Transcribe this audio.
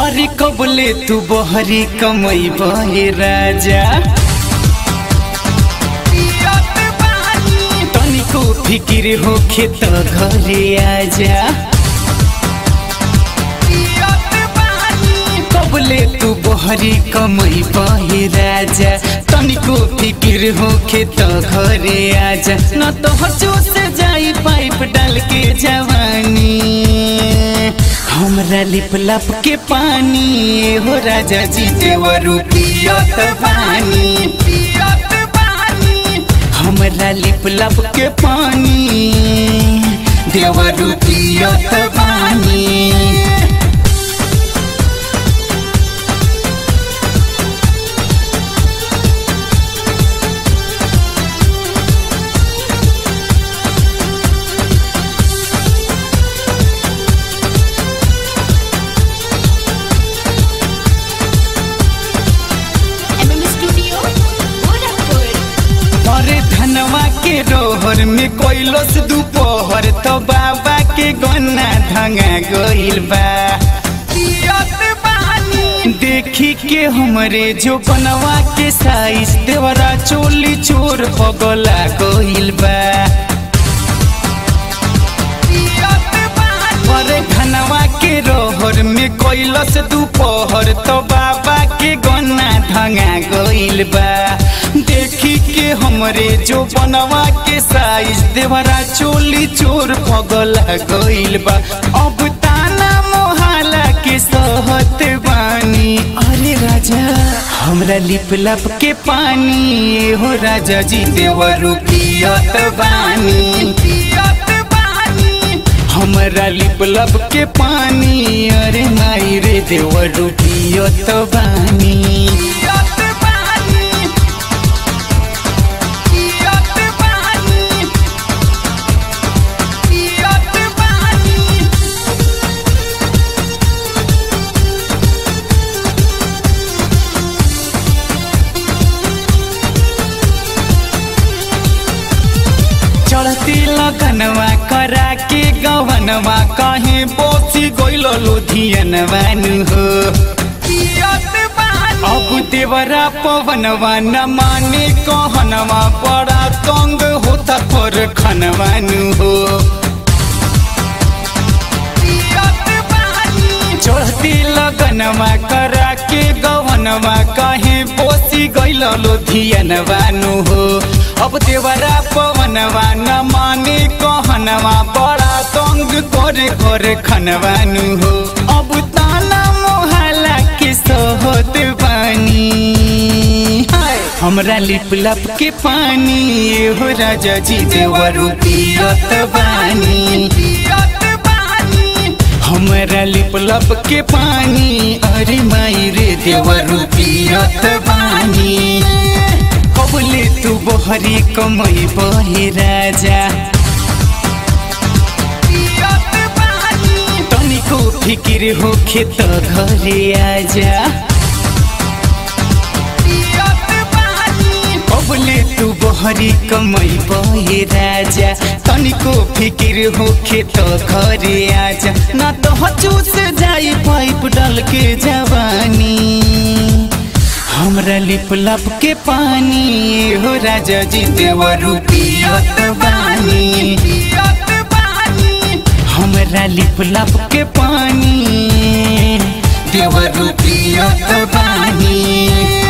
अरे कबले तू बहरी कमई बहे राजा तनिको फिकिर होखे त घरे आजा कबले तू बहरी कमई बहे राजा तनिको फिकिर होखे त घरे आजा न तो हचो से जाई पाइप डाल के जवानी हमरा लिप लप के पानी हो राजा जी देवरू पियत पानी हमरा लिप लप के पानी देवरू पियत पानी एमएम स्टूडियो गोरखपुर अरे धनवा के रोहर में कोइलस दुपहर तो बाबा के गन्ना धंगा गइल बा देखी के हमरे जो बनवा के साइज देवरा चोली चोर पगला गइल बा अरे धनवा के रोहर में कोइलस दुपहर तो बाबा के गन्ना धंगा गइल बा देखी के हमरे जो बनवा के साइज देवरा चोली चोर पगला गइल बा अब ताना मोहाला के सहत बानी अरे राजा हमरा लिप लप के पानी हो राजा जी देवरू पियत बानी हमरा लिप लब के पानी अरे माई रे देवरू पियत बानी चढ़ती लगनवा करा के गवनवा कहीं बोसी गइल लुधियनवा नु हो अब देवरा पवनवा न माने कहनवा बड़ा तंग होता पर खनवा नु हो चढ़ती लगनवा करा के गवनवा कहीं बोसी गइल लुधियनवा नु हो अब देवरा पवनवा न माने कहनवा बड़ा तंग करे करे खनवा नु हो अब ताना मोहल्ला के सोहत बानी हाय, हमरा लिप लप के पानी हो राजा जी देवरू पियत बानी हमरा लिप लप के पानी अरे माई रे देवरू पियत बानी कबले तू बहरी कमई बहे राजा तनिको फिकिर होखे त घरे आजा कबले तू बहरी कमई बहे राजा तनिको फिकिर होखे त घरे आजा ना तो हचूस जाई पाइप डाल के जवानी हमरा लिप लप के पानी हो राजा जी देवरू पियत बानी हमरा लिप लप के पानी देवरू पियत बानी